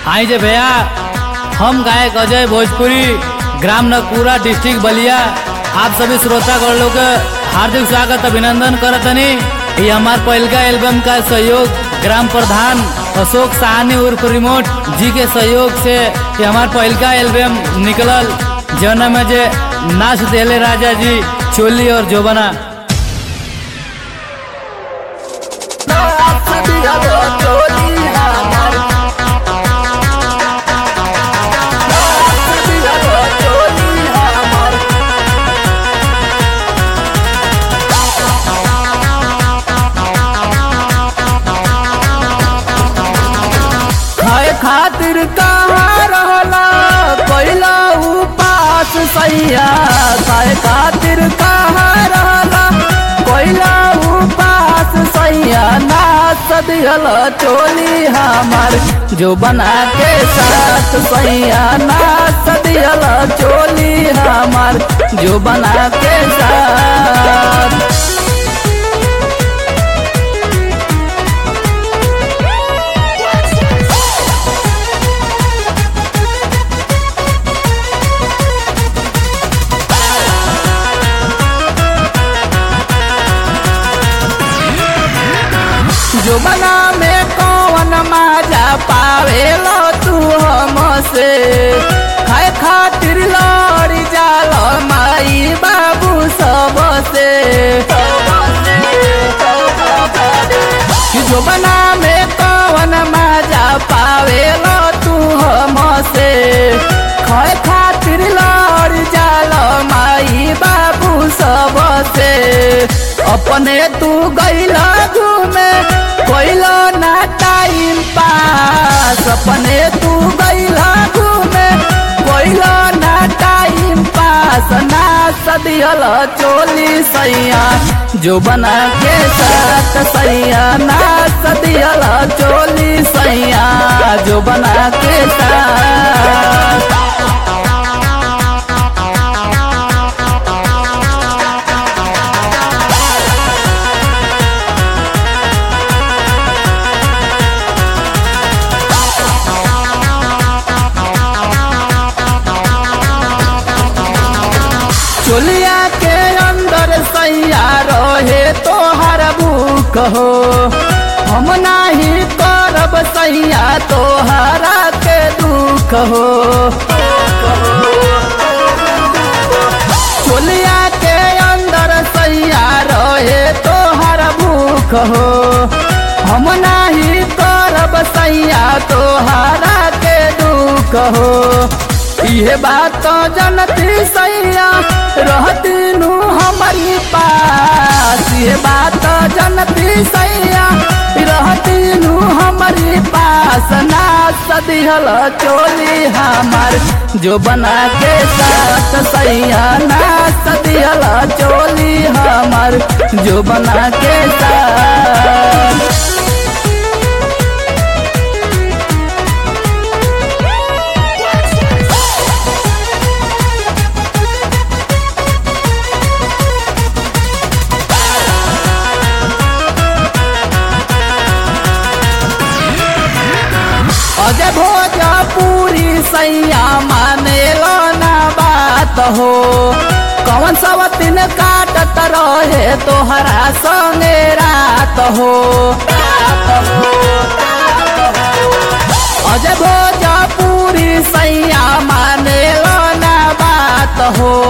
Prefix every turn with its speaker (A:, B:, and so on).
A: आई जे भैया हम गायक अजय भोजपुरी ग्राम नकपुरा डिस्ट्रिक्ट बलिया आप सभी श्रोतागण लोग के हार्दिक स्वागत अभिनंदन करतनी ये हमार पहलका एल्बम का सहयोग ग्राम प्रधान अशोक साहनी उर्फ रिमोट जी के सहयोग से ये हमार पहलका एल्बम निकलल जौना में जे नाच देले राजा जी चोली और जोबना
B: खाए खातिर कहाँ रहला पहिला उपास सैया खाए खातिर कहाँ रहला पहिला उपास सैया नाच दियल चोली हमार जो बना के साथ सैया नाच दियल चोली हमार जो बना के साथ जो बना में कौन माजा पावेलो तू हमसे खाए खातिर लड़ी जाल माई बाबू सबसे जो बना में कौन माजा पावेलो तू हमसे खाए खातिर लड़ी जाल माई बाबू सबसे अपने तू गैला घूमे कोइलो ना टाइम पास अपने तू गैला घूमे कोइलो ना टाइम पास ना सदियल चोली सैया जो बना के साथ सैया ना सदियल चोली सैया जो बना के साथ चोलिया के अंदर सैया रहे तोहर भूख हो हम नाही करब सैया तोहरा के दुख हो चोलिया के अंदर सैया रहे तोहर भूख हो हम नाही करब सैया तोहरा के दुख हो ये बात तो जनती सैया रहती नू हमारी पास ये बात तो जनती सैया रहती नू हमारी पास ना सदिहल चोली हमार जो बना के साथ सैया ना सदिहल चोली हमार जो बना के साथ अजय भोजपुरी सैया माने लो ना बात हो कौन सब दिन काटत रहे तोहरा संगे रात हो अजय भोजपुरी सैया माने लो ना बात हो